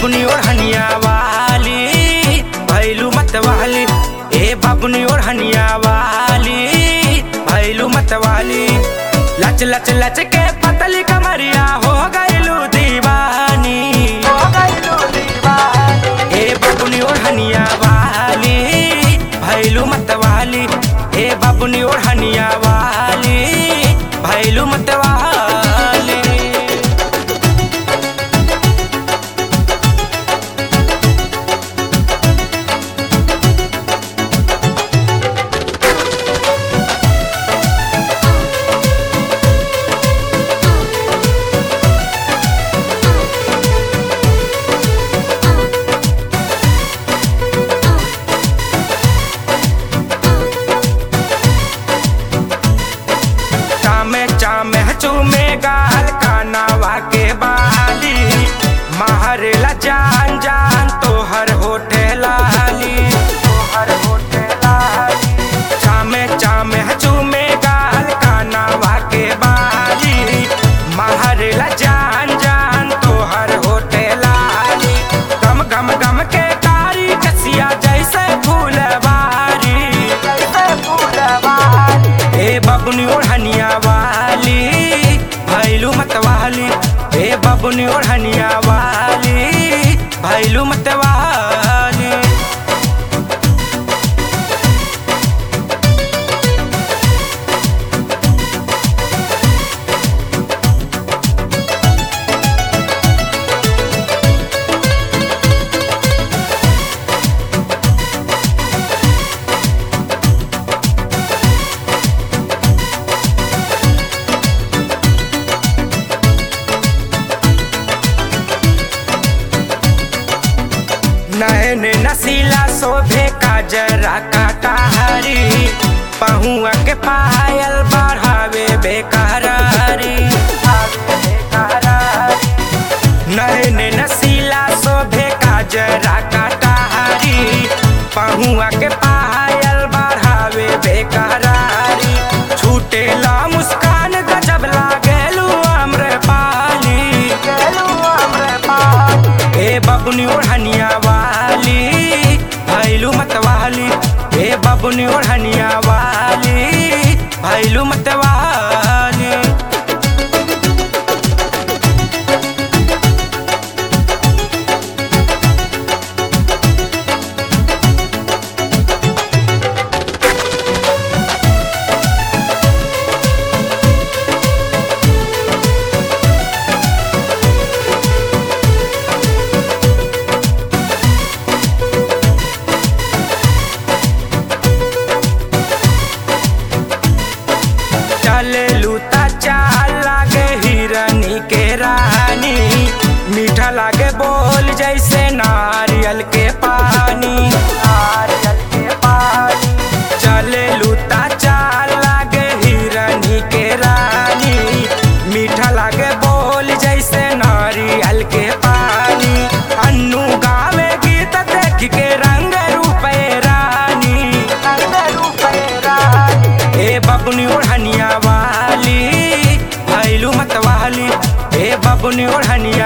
बबुनी ओढ़निया वाली भैलू मत वाली ए बबुनी ओढ़निया वाली भैलू मत वाली लच लच लच के पतली कमरिया हो गईलू दीवानी हो गईलू दीवानी ए बबुनी ओढ़निया वाली भैलू मत वाली ए बबुनी ओढ़निया वाली भैलू मत वाली चामे चामे चूमे गाल कानावा के बाली महरेला जान जान तोहर होठे लाली तोहर होठे लाली चामे चामे चूमे गाल कानावा के बाली महरेला जान जान तोहर होठे लाली गम गम गम के कारी कसिया जैसे फूलवारी जैसे फूलवारी ए बबुनी ओढ़निया वाली भैलू मत वाली ए बबुनी ओढ़निया वाली भैलू मत वाली नैन नसीला शोभे का जरा काटा हरी पहुआ के पायल बढ़ावे बेकरारी नैन नसीला शोभे का जरा काटा हरी पहुआ के पायल बढ़ावे बेकरारी छूटे ला मुस्कान गजब लागेलू अम्र पाली ए बबुनी ओढ़निया वाली भैलू मत वाली ए बबुनी ओढ़निया वाली भैलू मत वाली चले लूता चाल लागे हिरनी के रानी मीठा लागे बोल जैसे नारियल के पानी नारियल के पानी चले लूता चाल लागे हिरनी के रानी मीठा लागे बोल जैसे नारियल के पानी अन्नू गावे गीत देख के रंग रूपे रानी रंग रूपे रानी ए बबुनी ओढ़निया वाली भैलू मत वाली ए बबुनी ओढ़निया